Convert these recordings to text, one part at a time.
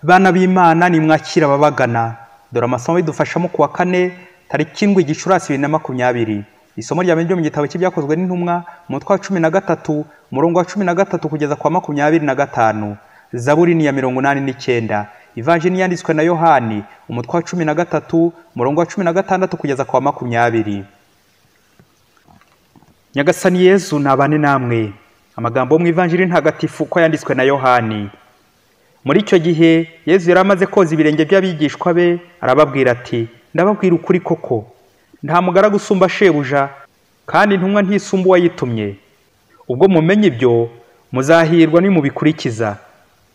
bana b'imana nimwakira ababagana dore amasomo bidufashamo kuwa kane tariki indwi gicurasi bibiri na makumyabiri isomo rya mbere ryo mu gitabo cy'ibyakozwe n'intumwa umutwe wa cumi na gatatu umurongo wa cumi na gatatu kugeza kwa makumyabiri na gatanu zaburi ni iya mirongo inani n'icyenda ivanjini yanditswe na yohani umutwe wa cumi na gatatu umurongo wa cumi na gatandatu kugeza kwa makumyabiri nyagasani yezu ntabane namwe amagambo yo mu ivanjiri ntagatifu ko yanditswe na yohani muri icyo gihe yezu yari amaze koza ibirenge by'abigishwa be arababwira ati ndababwira ukuri koko nta mugaragu usumba shebuja kandi intumwa ntisumba uwayitumye ubwo mumenye ibyo muzahirwa nimubikurikiza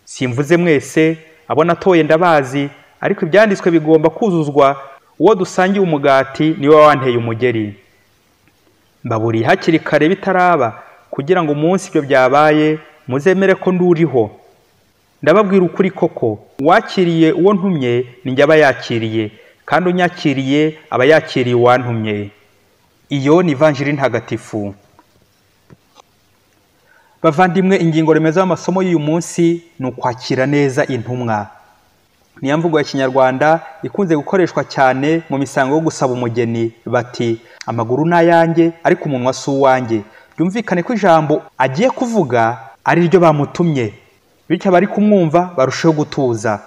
simvuze mwese abo natoye ndabazi ariko ibyanditswe bigomba kuzuzwa uwo dusangiye umugati niwe wanteye umugeri mbaburiye hakiri kare bitaraba kugira ngo umunsi ibyo byabaye muzemere ko nduriho ndababwira ukuri koko uwakiriye uwo ntumye njye aba yakiriye kandi unyakiriye aba yakiriye uwantumye iyo ni ivanjiri ntagatifu bavandimwe ingingo remezo y'amasomo y'uyu munsi ni ukwakira neza intumwa niyo mvugo ya kinyarwanda ikunze gukoreshwa cyane mu misango yo gusaba umugeni bati amaguru ni ayanjye ariko umunwa si uwanjye byumvikane ko ijambo agiye kuvuga ari ryo bamutumye bityo abari kumwumva barushaho gutuza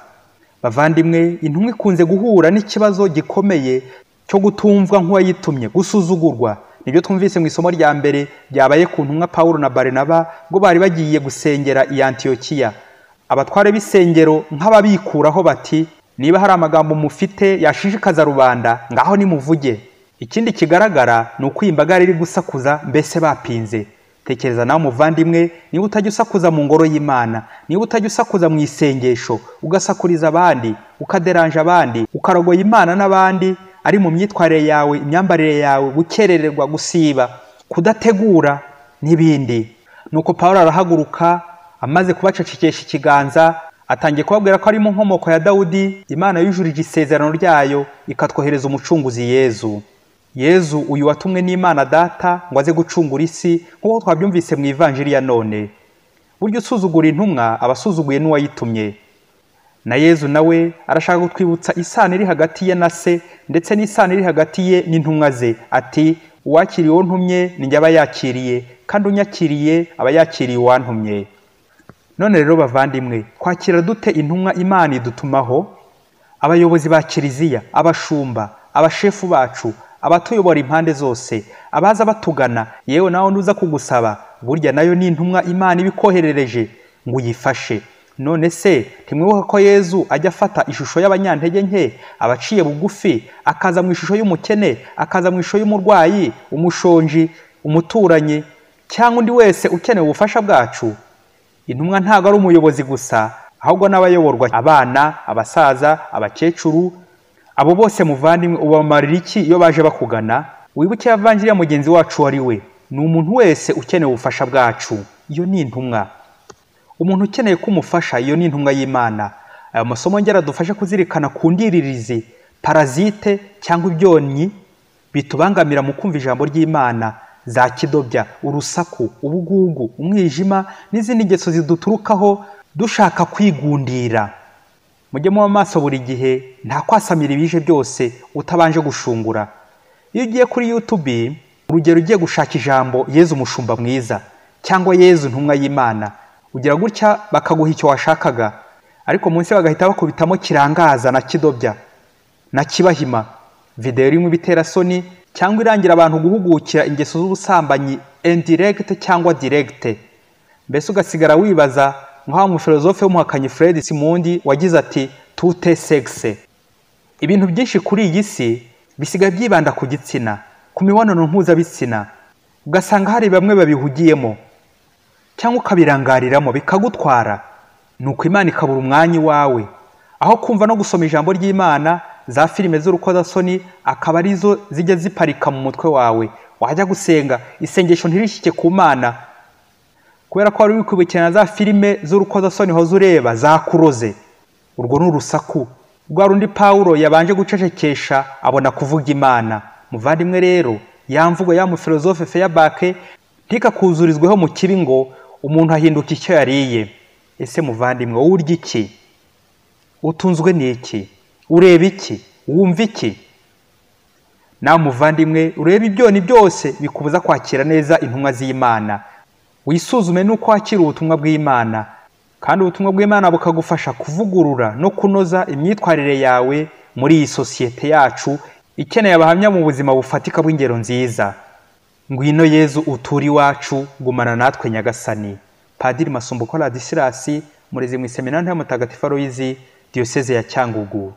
bavandimwe intumwa ikunze guhura n'ikibazo gikomeye cyo gutumvwa nk'uwayitumye gusuzugurwa nibyo twumvise mu isomo rya mbere ryabaye ku ntumwa paul na barinaba ngo bari bagiye gusengera i antiyokiya abatware b'isengero nk'ababikuraho bati niba hari amagambo mufite yashishikaza rubanda ngaho nimuvuge ikindi kigaragara ni uko iyi mbaga yari iri gusakuza mbese bapinze tekereza nawe umuvandimwe niba utajya usakuza mu ngoro y'imana niba utajya usakuza mu isengesho ugasakuriza abandi ukaderanja abandi ukarogoya imana n'abandi ari mu myitwarire yawe imyambarire yawe gukerererwa gusiba kudategura n'ibindi nuko paul arahaguruka amaze kubacecekesha ikiganza atangiye kubabwira ko ari mu nkomoko ya dawudi imana yujurije isezerano ryayo ikatwohereza umucunguzi yezu yezu uyu watumwe n'imana data ngo aze gucungura isi nk'uko twabyumvise mu ivanjiri ya none burya usuzugura intumwa aba asuzuguye n'uwayitumye na yezu nawe arashaka kutwibutsa isano iri hagati ye na se ndetse n'isano iri hagati ye n'intumwa ze ati uwakiriye uwo ntumye njye aba yakiriye kandi unyakiriye aba yakiriye uwantumye none rero bavandimwe twakira dute intumwa imana idutumaho abayobozi ba kiliziya abashumba abashefu bacu abatuyobora impande zose abaza batugana yewe nawe ntuza kugusaba burya nayo ni intumwa imana ibikoherereje ngo uyifashe none se ntimwibuka ko yezu ajya afata ishusho y'abanyantege nke abaciye bugufi akaza mu ishusho y'umukene akaza mu ishusho y'umurwayi umushonji umuturanyi cyangwa undi wese ukeneye ubufasha bwacu intumwa ntabwo ari umuyobozi gusa ahubwo n'abayoborwa abana abasaza abakecuru abo bose muvandimwe ubamarira iki iyo baje bakugana wibuke ya mugenzi wacu wari we ni umuntu wese ukeneye ubufasha bwacu iyo ni intumwa umuntu ukeneye ko umufasha iyo ni intumwa y'imana aya masomo ngera dufashe kuzirikana ku ndiririzi parazite cyangwa ibyonnyi bitubangamira mu kumva ijambo ry'imana za kidobya urusaku ubugugu umwijima n'izindi ngeso ziduturukaho dushaka kwigundira mujye muba maso buri gihe nta kwasamira ibije byose utabanje gushungura iyo ugiye kuri yutubi urugero ugiye gushaka ijambo yezu umushumba mwiza cyangwa yezu ntumwa y'imana ugira gutya bakaguha icyo washakaga ariko munsi bagahita bakubitamo kirangaza na kidobya na kibahima videwo irimo ibiterasoni cyangwa irangira abantu guhugukira ingeso z'ubusambanyi indiregite cyangwa diregite mbese ugasigara wibaza nk'aho umufilozofe w'umuhakanyi Fred simundi wagize ati tute segise ibintu byinshi kuri iyi si bisigaye byibanda ku gitsina ku mibonano mpuzabitsina ugasanga hari bamwe babihugiyemo cyangwa ukabirangariramo bikagutwara ni uko imana ikabura umwanya iwawe aho kumva no gusoma ijambo ry'imana za filime z'urukozasoni akaba arizo zijya ziparika mu mutwe wawe wajya gusenga isengesho ntirishyike ku mana kubera ko wari wikwibukirana za filime z'urukozasoni hoze ureba zakuroze urwo ni urusaku rwa rundi pawuro yabanje gucecekesha abona kuvuga imana muvandimwe rero yamvuga ya mufilozofe feyabake ntikakuzurizweho mu kibi ngo umuntu ahinduka icyo yariye ese muvandimwe wowe urya iki utunzwe n'iki ureba iki wumva iki nawe muvandimwe urebe ibyoni byose bikubuza kwakira neza intumwa z'imana wisuzume n'uko wakira ubutumwa bw'imana kandi ubutumwa bw'imana bukagufasha kuvugurura no kunoza imyitwarire yawe muri iyi sosiyete yacu ikeneye abahamya mu buzima bufatika bw'ingero nziza ngwino yezu uture iwacu gumana natwe nyagasani padiri masumbuko radisilasi murezi mu iseminari y'umutagatifu aloyizi diyoseze ya cyangugu